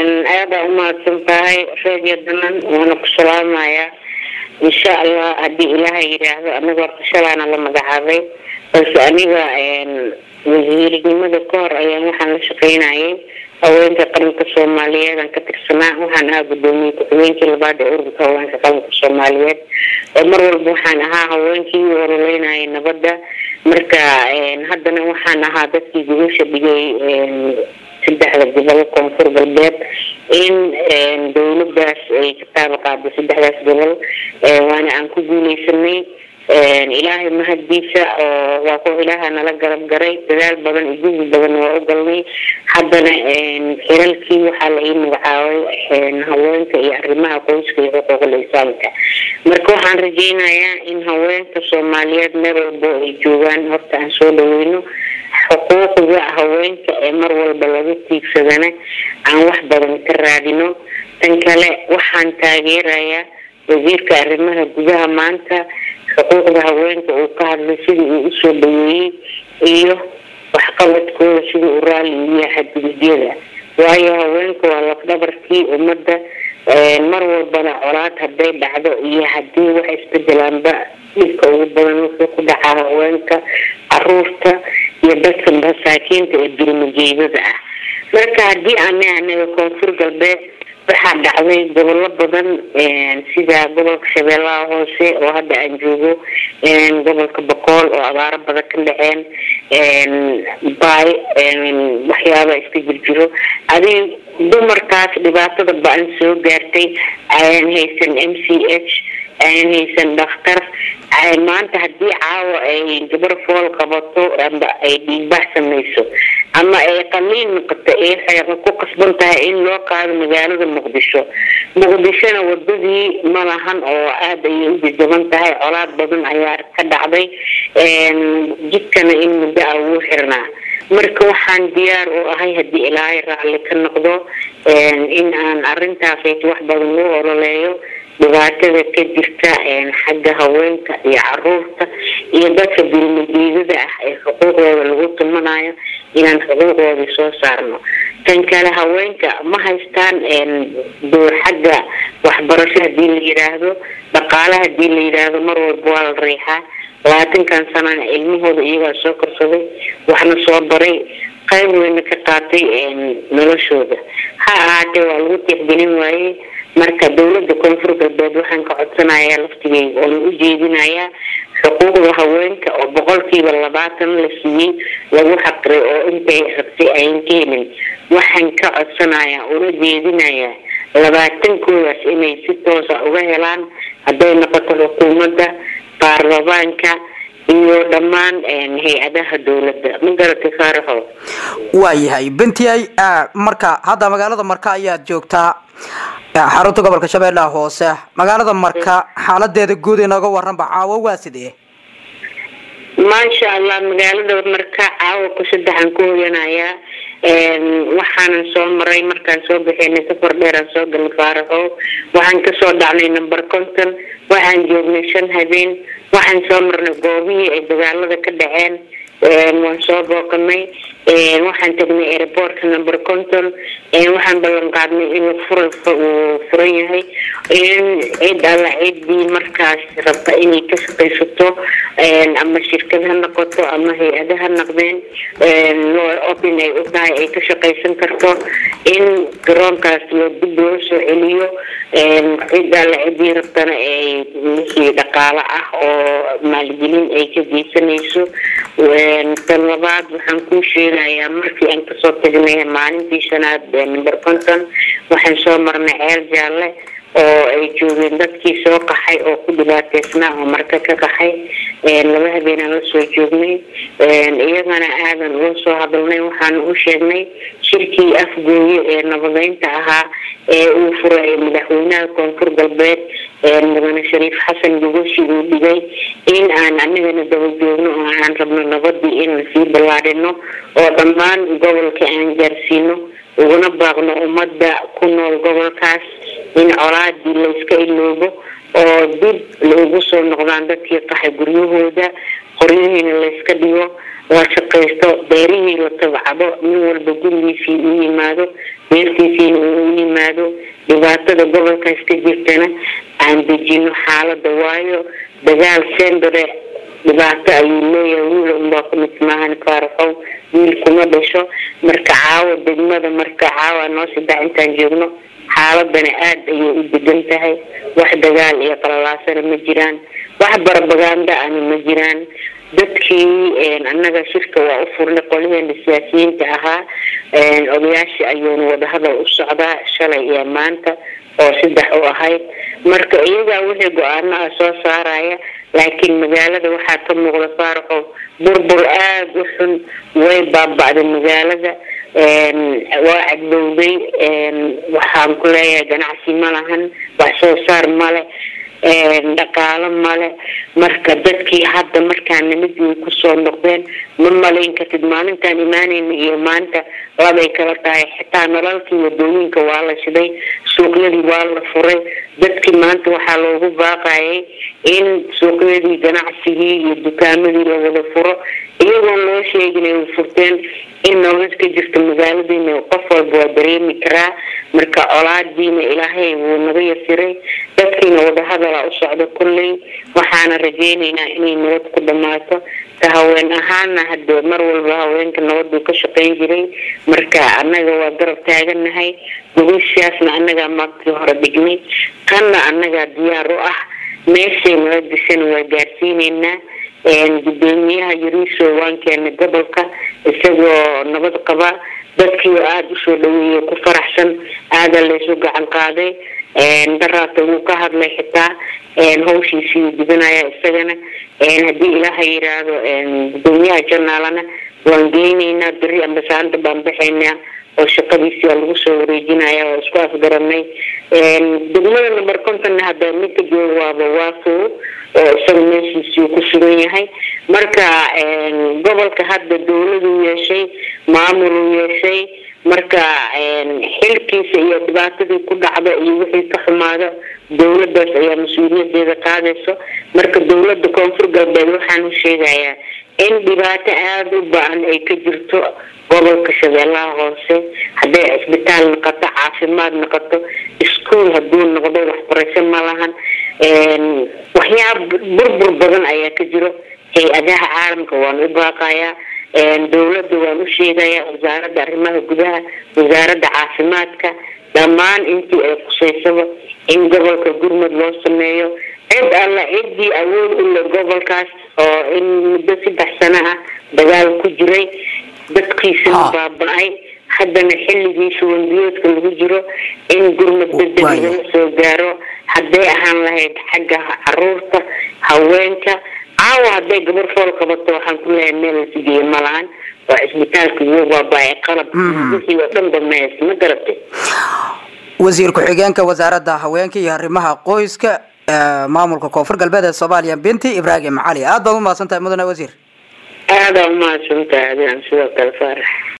aada umahadsan tahay reediyo danan waana ku salaamayaa insha allah haddii ilaahay yidhaahdo anaga horta shalaana la magacaabay balse aniga wasiirnimada ka hor ayaan waxaan la shaqeynayay haweenka qaranka soomaaliyeed aan ka tirsanaa waxaan ahaa gudoomiye ku-xigeenkii labaad ee ururka haweenka qaranka soomaaliyeed oo mar walba waxaan ahaa haweenkii u ololeynayay nabadda marka haddana waxaan ahaa dadkii gudasha dhigay saddexda gobol koonfur galbeed in dawladaas ay ka taaba qaado saddexdaas gobol waana aan ku guuleysanay ilaahay mahaddiisa oo waa kuwa ilaaha nala garab garay dadaal badan iyo juhdi badan waa u galnay haddana xilalkii waxaa la ii magacaabay haweenka iyo arrimaha qoyska iyo xuquuqul insaanka marka waxaan rajeynayaa in haweenka soomaaliyeed meel walbo ay joogaan horta aan soo dhaweyno xuquuqda haweenka ee mar walba laga tiigsadana aan wax badan ka raadino tan kale waxaan taageerayaa wasiirka arrimaha gudaha maanta xuquuqda haweenka uu ka hadlay sidii uu usoo dhaweeyey iyo waxqabadkooda sidii uu raalli u yahay xadgududyada waayo haweenka waa lafdhabarkii ummadda mar walbana colaad hadday dhacdo iyo haddii wax isbedelaanba dhibka ugu badan wuxuu ku dhacaa haweenka caruurta iyo dadka masaakiinta ee dulmajeedada ah marka haddii ana anaga koonfur galbeed waxaa dhacday gobollo badan sida gobolka shabeellaha hoose oo hadda aan joogo gobolka boqool oo abaaro badan ka dhaceen baay waxyaaba iska jirjiro adig dumarkaas dhibaatada ba-an soo gaartay ayaan haysan m c h ayaan haysan dhakhtar maanta haddii caawa ay gabar fool qabato amba ay dhiigbax samayso ama ay qaliin noqoto ee ku qasban tahay in loo qaado magaalada muqdisho muqdishona wadadii ma lahan oo aada ayay u jajaban tahay colaad badan ayaa ka dhacday jidkana in muddo a ugu xirnaa marka waxaan diyaar u ahay haddii ilaahay raalli ka noqdo in aan arintaas wax badan u ololeeyo dhibaatada ka jirta xagga haweenka iyo caruurta iyo dadka dulmajeedada ah ee xuquuqdooda lagu tumanayo inaan xuquuqdoodii soo saarno tan kale haweenka ma haystaan door xagga waxbarasho hadii la yidhaahdo dhaqaale hadii la yidhaahdo mar walba waa la riixaa labaatankan sanana ilmahooda iyagaa soo korsaday waxna soo baray qayb weyna ka qaatay noloshooda ha ahaatee waa lagu tixgelin waayey marka dawlada koonfur galbeed waxaan ka codsanayaa laftigeyga oona u jeedinayaa xuquuqda haweenka oo boqolkiiba labaatan la siiyey lagu xaqiray oo intay rabtay ayan ka helin waxaan ka codsanayaa una jeedinayaa labaatankoodaas inay si toosa uga helaan hadday noqoto xukuumadda baarlamaanka iyo dhammaan hay-adaha dowladda ma garatay faaraxo waayahay bentiyay marka hadda magaalada marka ayaad joogtaa xarunta gobolka shabeellaha hoose magaalada marka xaaladeeda guud inooga waranba caawo waa sidee maasha allah magaalada marka caawa ku saddexaan ku hoyanayaa waxaanan soo maray markaan soo bixinay safar dheeraan soo galnay faaraxo waxaan kasoo dhacnay number conton waxaan joognay shan habeen waxaan soo marnay goobihii ay dagaalada ka dhaceen waan soo booqanay waxaan tagnay airportka number conton waxaan ballan qaadnay in fura uu furan yahay in cid alla ciddii markaas rabta inay ka shaqaysato ama shirkad ha noqoto ama hay-ada ha noqdeen open ay u tahay ay ka shaqaysan karto in garoonkaas loo dib loo soo celiyo cid alla ciddii rabtana ay wixii dhaqaalo ah oo maalgelin ay ka geysanayso tan labaad waxaan kuu sheegayaa markii aan kasoo tagnay maalintii shanaad number conton waxaan soo marnay ceel jaalle oo ay joogeen dadkii soo qaxay oo ku dhibaateysnaa oo marka ka qaxay laba habeenaan la soo joognay iyagana aadan uga soo hadalnay waxaan u sheegnay shirkii afgooye ee nabadeynta ahaa ee uu furay madaxweynaha koonfur galbeed mudane shariif xasan gogoshi uu dhigay in aan anigana daba joogno oo aan rabno nabadii in lasii ballaadhino oo dhammaan gobolka aan gaarsiino uguna baaqno ummadda ku nool gobolkaas in colaadii layska iloobo oo dib loogu soo noqdaan dadkii qaxay guryahooda qoryihiina layska dhigo la shaqaysto beerihii la tabcado nin walba gurigiisii u yimaado beertiisiina uu dhibaatada gobolkaas ka jirtana aan dejino xaalada waayo dagaal sendare dhibaato ayuu leeyahay wiil unbaa kumid maahan faaraxow wiil kuma dhasho marka caawa degmada marka caawa noo saddex intaan joogno xaaladana aada ayay u degan tahay wax dagaal iyo qalalaasana ma jiraan wax barbaganda ana ma jiraan dadkii annaga shirka waa u furnay qoliheena siyaasiyiinta ahaa odayaasha ayuuna wadahadal u socdaa shalay iyo maanta oo saddex u ahayd marka iyagaa wixii go-aano ah soo saaraya laakiin magaalada waxaa ka muuqda faaraxo burbur aada u xun way baaba'day magaalada waa cadbowday waxaan ku leeyahay ganacsi ma lahan wax soo saar male dhaqaalo male marka dadkii hadda markaa nimadii kusoo noqdeen ma malayn kartid maalintaan imaanayna iyo maanta labay kala tahay xitaa nalalkii wadooyinka waa la shiday suuqyadii waa la furay dadkii maanta waxaa loogu baaqayay in suuqyadii ganacsigii iyo dukaamadii la wada furo iyagoon loo sheegin ay furteen in nolol ka jirta magaaladiina qof walba waa dareemi karaa marka colaadiina ilaahay wuu naga yasiray dadkiina wadahadala u socda kulley waxaana rajeynaynaa inay nabad ku dhamaato ta haween ahaana hadde mar walba haweenka nabaduu ka shaqeyn jiray marka annaga waa garab taaganahay gobashaasna annagaa maagtii hore dhignay kanna annagaa diyaar u ah meeshay nala dishana waa gaarsiineynaa gudoomiyaha yariiso waan keenay gobolka isagoo nabad qaba dadkii oo aada usoo dhaweeyay ku faraxsan aada laysu gacan qaaday daraata wuu ka hadlay xitaa hawshiisii gudanaya isagana haddii ilaaha yiraahdo gudoomiyaha janaalana waan geyneynaa beri ambasaanta baan baxaynaa oo shaqadiisi lagu soo wareejinaya oo isku afgaranay degmada number contonna hadda ninka jooga waaba waafow oo isaga meeshiisii ku sugan yahay marka gobolka hadda dawladuu yeeshay maamuluu yeeshay marka xilkiisa iyo dhibaatadii ku dhacda iyo wixii ka xumaada dawladaas ayaa mas-uuliyadeeda qaadayso marka dawlada koonfur galbeed waxaan u sheegayaa in dhibaato aada u ba-an ay ka jirto gobolka shabeellaha hoose hadday cisbitaal noqoto caafimaad noqoto iskuol hadduu noqdo waxbarasho ma lahan waxyaaba burbur badan ayaa ka jiro hay-adaha caalamka waan u baaqayaa dawladda waan u sheegayaa wasaaradda arrimaha gudaha wasaaradda caafimaadka dhammaan intii ay qusaysaba in gobolka gurmud loo sameeyo cid alla ciddii awood u le gobolkaas oo in muddo saddex sano ah dagaal ku jiray dadkiisana baaba-ay haddana xilligii shubanbiyoodka lagu jiro in gurmud degdeg lagala soo gaaro hadday ahaan lahayd xagga caruurta haweenka caawa hadday gabar fool qabato waxaan ku leeyahay meel la sigeeye ma lahan waa cisbitaalka wuu baaba-ay qalab wixii oo dhan ba mees ma garatay wasiir ku-xigeenka wasaaradda haweenka iyo arrimaha qoyska maamulka koonfur galbeed ee soomaaliya binti ibraahim cali aad baad umahadsan tahay mudane wasiir aada umahadsantahay adigan sidoo kale faarax